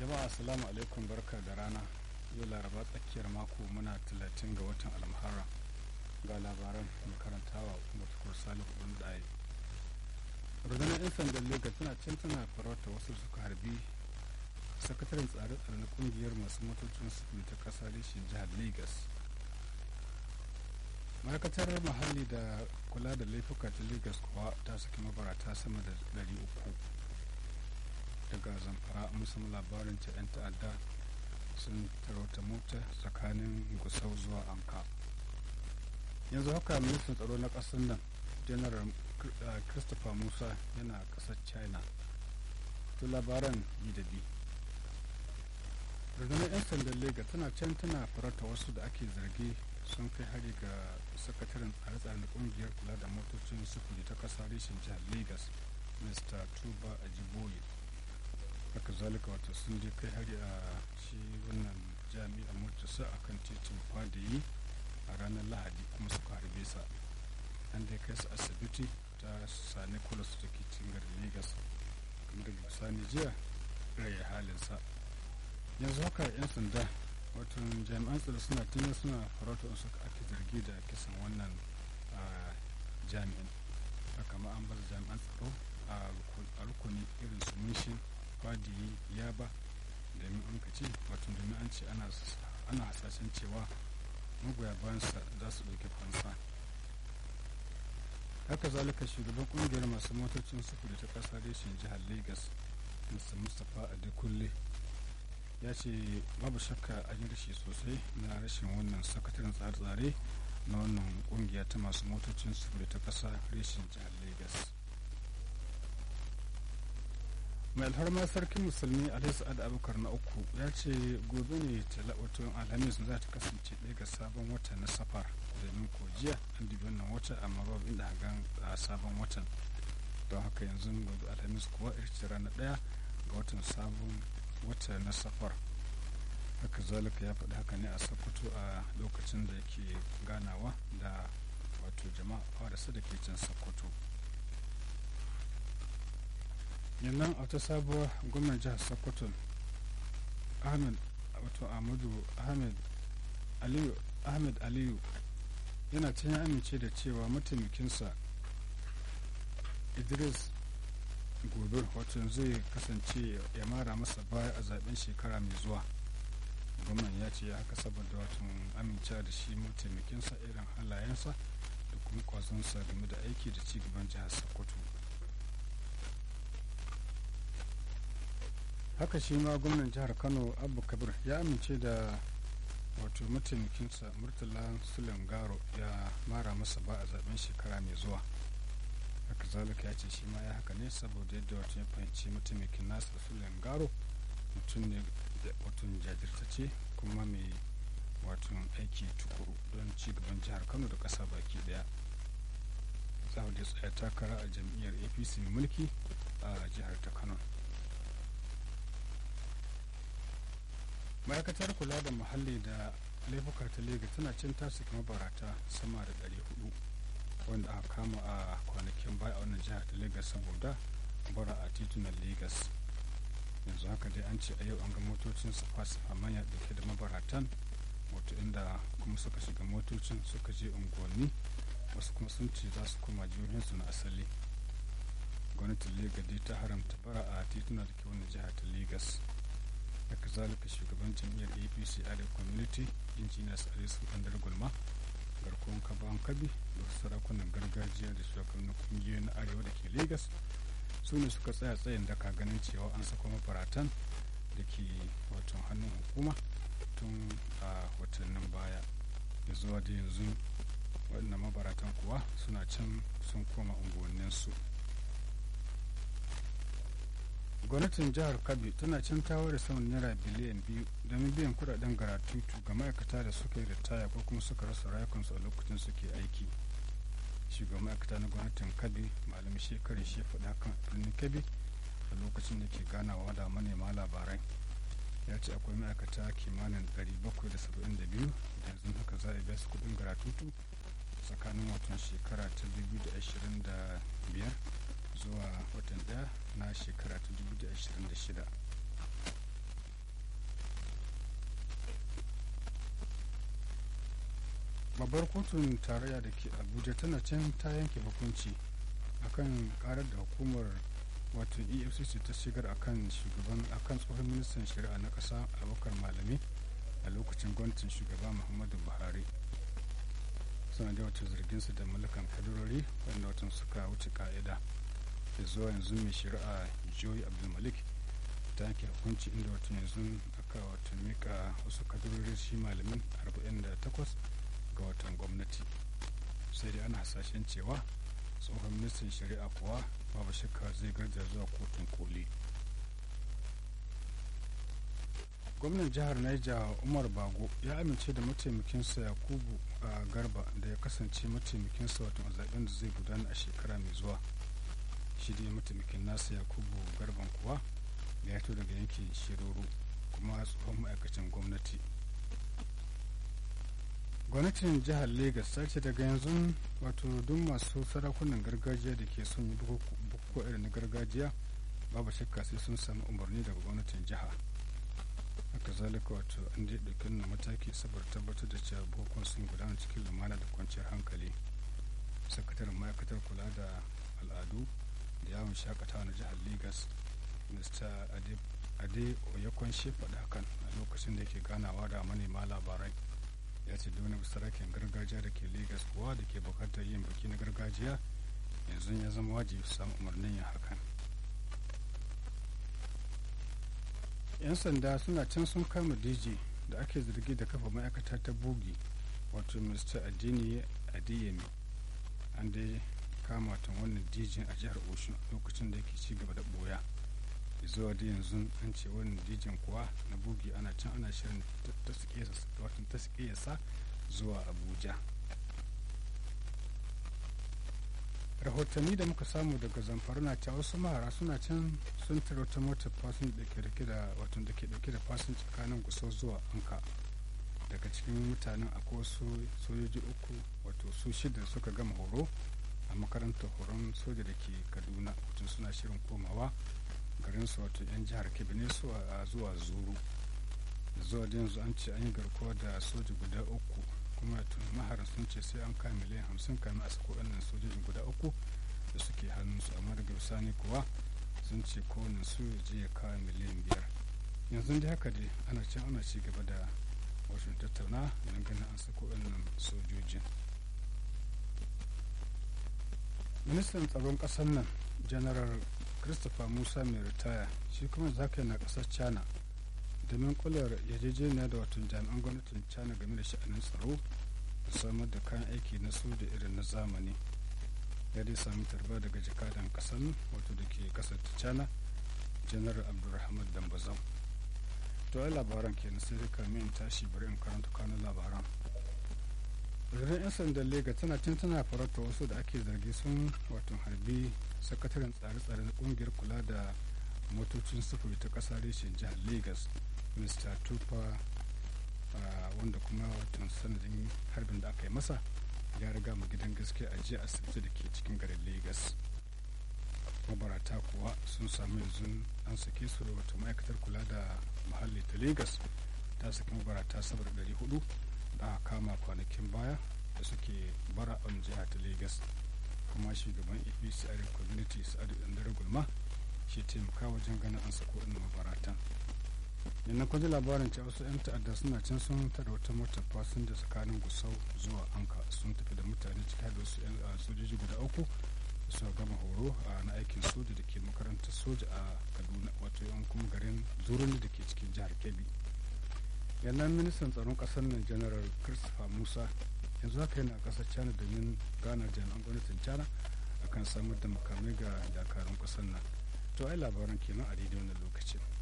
jama'a assalamu alaikum barka da rana yau laraba tsakiyar mako muna talatin ga watan almuharra ga labaran makarantawa kuma tukur salihu ɗin ɗaya rundunar 'yan sandan lagos tana can tana farauta wasu suka harbi sakataren tsare-tsare na kungiyar masu motocin sufuri ta ƙasa reshen jihar lagos ma'aikatar muhalli da kula da laifuka ta lagos kuwa ta saki mabarata sama da 300 daga zamfara musamman labarin ta 'yan ta'adda sun tarauta mota tsakanin gusau zuwa anka yanzu haka ministan tsaro na ƙasar nan janar christopher musa yana ƙasar china to labaran yi da bi rundunar 'yan sandan lega tana can tana farauta wasu da ake zargi sun kai hari ga sakataren tsare-tsare na kungiyar kula da motocin sufuri ta ƙasa reshen jihar lagos mr tuba ajiboye haka zalika wata sun je kai hari a shi wannan jami'a motarsa a kan titin fadayi a ranar lahadi kuma suka harbe sa an dai kai su asibiti ta sani kulas da ke cikin garin lagos kuma daga bisani jiya raya halinsa yanzu haka 'yan sanda wato jami'an tsaro suna tunan suna farautar su ake zargi da kisan wannan jami'in haka ma an bar jami'an tsaro a rukuni irin su munshin fadiyi yaba domin an ka ce wato domin an ce ana hasashen cewa magoya bayansa za su ɗauki fansa haka zalika shugaban kungiyar masu motocin sufuri ta ƙasa reshen jihar lagos mr mustapha adekunle ya ce babu shakka an yi rashi sosai na rashin wannan sakataren tsare-tsare na wannan kungiya ta masu motocin sufuri ta ƙasa reshen jihar lagos mai alfarma sarkin musulmi alhaji sa'ad abubakar na uku ya ce gobe ne wato alhamis za ta kasance ɗaya ga sabon wata na safar domin ko jiya an dubi wannan wata amma babu inda hagan a sabon watan don haka yanzu gobe alhamis kuwa ita rana ɗaya ga watan sabon wata na safar haka zalika ya faɗi haka ne a sokoto a lokacin da yake ganawa da wato jama'a fara da ke can sokoto yannan a wata sabuwar gwamnan jihar sokoto ahmed wato ahmadu ahmed aliyu ahmed aliyu yana can ya amince da cewa mataimakinsa idris gobe wato zai kasance ya mara masa baya a zaben shekara mai zuwa gwamnan ya ce haka saboda wato amincewa da shi mataimakinsa irin halayensa da kuma kwazonsa game da aiki da cigaban jihar sokoto haka shi ma gwamnan jihar kano abu kabir ya amince da wato mataimakinsa murtala sulen garo ya mara masa ba a zaben shekara mai zuwa haka zalika ya ce shi ma ya haka ne saboda yadda wato ya fahimci mataimakin nasa sulen garo mutum ne da wato jajirtace kuma mai wato aiki tukuru don ci gaban jihar kano da ƙasa baki daya za da tsaya takara a jam'iyyar apc mai mulki a jihar ta kano ma'aikatar kula da muhalli da laifuka ta lega tana cin tasu mabarata sama da 400 wanda aka kama a kwanakin baya a wannan jihar ta legas saboda bara a titunan legas yanzu haka dai an ce a yau an ga motocin safa-safa manya dauke da mabaratan wato inda kuma suka shiga motocin suka je unguwanni wasu kuma sun ce za su koma jihohinsu na asali gwamnatin legas dai ta haramta bara a tituna da ke wannan jihar ta legas haka zalika shugaban jam'iyyar apc arewa community injiniya salisu andar gulma garkuwan kaban kabi da sarakunan gargajiya da shugabannin kungiyoyi na arewa da ke lagos su ne suka tsaya tsayin daka ganin cewa an sako mafaratan da ke watan hannun hukuma tun a watannin baya da zuwa da yanzu waɗannan mabaratan kuwa suna can sun koma unguwanninsu gwamnatin jihar kabi tana can tawar da saman naira biliyan biyu domin biyan kudaden garatutu ga ma'aikata da suka yi ritaya ko kuma suka rasa rayukansu a lokacin suke aiki shugaban ma'aikata na gwamnatin kabi malam shekaru shi faɗa kan birnin kabi a lokacin da ke ganawa da manema labarai ya ce akwai ma'aikata kimanin 772 da yanzu haka za a biya su kudin garatutu tsakanin watan shekara ta 2025 zuwa watan daya na shekara ta 2026 babbar kotun tarayya da ke abuja tana can ta yanke hukunci akan karar da hukumar wato efcc ta shigar akan shugaban akan tsohon ministan shari'a na ƙasa abubakar malami a lokacin gwamnatin shugaba muhammadu buhari suna da wata zarginsu da mallakan kadarori wanda watan suka wuce ka'ida da zuwa yanzu mai shari'a joy abdulmalik ta yanke hukunci inda wata yanzu aka wata mika wasu kadarori shi malamin 48 ga watan gwamnati sai dai ana hasashen cewa tsohon ministan shari'a kuwa babu shakka zai garza zuwa kotun koli gwamnan jihar niger umar bago ya amince da mataimakinsa yakubu a garba da ya kasance mataimakinsa wato a zaben da zai gudana a shekara mai zuwa shi dai mataimakin nasa yakubu garban kuwa da ya daga yankin shiroro kuma tsohon ma'aikacin gwamnati gwamnatin jihar lagos ta ce daga yanzu wato duk masu sarakunan gargajiya da ke son yi bukukuwa irin na gargajiya babu shakka sai sun samu umarni daga gwamnatin jiha haka zalika wato an dai ɗauki na mataki saboda tabbatar da cewa bukukuwan sun gudana cikin lumana da kwanciyar hankali sakataren ma'aikatar kula da al'adu da yawon shakatawa na jihar lagos mr ade oyakon faɗa hakan a lokacin da yake ganawa da manema labarai ya ce duk sarakin gargajiya da ke lagos kuwa da ke bukatar yin biki na gargajiya yanzu ya zama wajibi su samu umarnin yin hakan yan sanda suna can sun kama dj da ake zargi da kafa ma'aikata ta bogi wato mr adini adeyemi an dai kama watan wannan dj a jihar oshun lokacin da yake ci gaba da boya zuwa da yanzu an ce wannan dijin kuwa na bugi ana can ana shirin ta sa zuwa abuja rahotanni da muka samu daga zamfara na cewa wasu mahara suna can sun tara wata motar fasin da ke dauke da wato da ke dauke da fasin tsakanin gusau zuwa anka daga cikin mutanen akwai wasu sojoji uku wato su shida suka gama horo a makarantar horon soja da ke kaduna wato suna shirin komawa garin su wato yan jihar kebbi ne su a zuwa zuru zuwa da yanzu an ce an yi garkuwa da soja guda uku kuma tun maharan sun ce sai an kai miliyan hamsin kamin a sako wannan sojojin guda uku da suke hannunsu amma daga bisani kuwa sun ce kowane su ya je ya kawo miliyan biyar yanzu dai haka dai ana can ana ci gaba da wasu tattauna don ganin an sako wannan sojojin ministan tsaron ƙasar nan general christopher musa mai ritaya shi kuma zaka na kasar china domin kular yarjejeniya da watan jami'an gwamnatin china game da sha'anin tsaro da samar da kayan aiki na soja irin na zamani ya dai sami tarba daga jakadan kasar wato da ke kasar ta china janar abdulrahman dambazau to ai labaran kenan sai dai kamin tashi bari in karanta kanun labaran rundunar 'yan sandan lega tana cin tana farauta wasu da ake zargi sun wato harbi sakataren tsare-tsare na kungiyar kula da motocin sufuri ta kasa reshen jihar lagos mr tupa wanda kuma watan sanadin harbin da aka yi masa ya riga mu gidan gaske a jiya asibiti da ke cikin garin lagos mabarata kuwa sun sami yanzu an sake su da wata ma'aikatar kula da muhalli ta lagos ta saki mabarata saboda 400 da aka kama kwanakin baya da suke bara a jiha ta lagos kuma shugaban apc a community sa'adu dandare gulma shi taimaka wajen ganin an sako inda mabaratan yana kwaji labarin cewa wasu 'yan ta'adda suna can sun tada wata motar fasinja tsakanin gusau zuwa anka sun tafi da mutane ciki da wasu 'yan sojoji guda uku da suka gama horo a na aikin soja da ke makarantar soja a kaduna wato yan kuma garin zuruni da ke cikin jihar kebbi yannan ministan tsaron kasar nan general christopher musa yanzu haka yana kasar china domin gana jami'an gwamnatin china akan samar da makamai ga dakarun kasar nan to ai labaran kenan a daidai wannan lokacin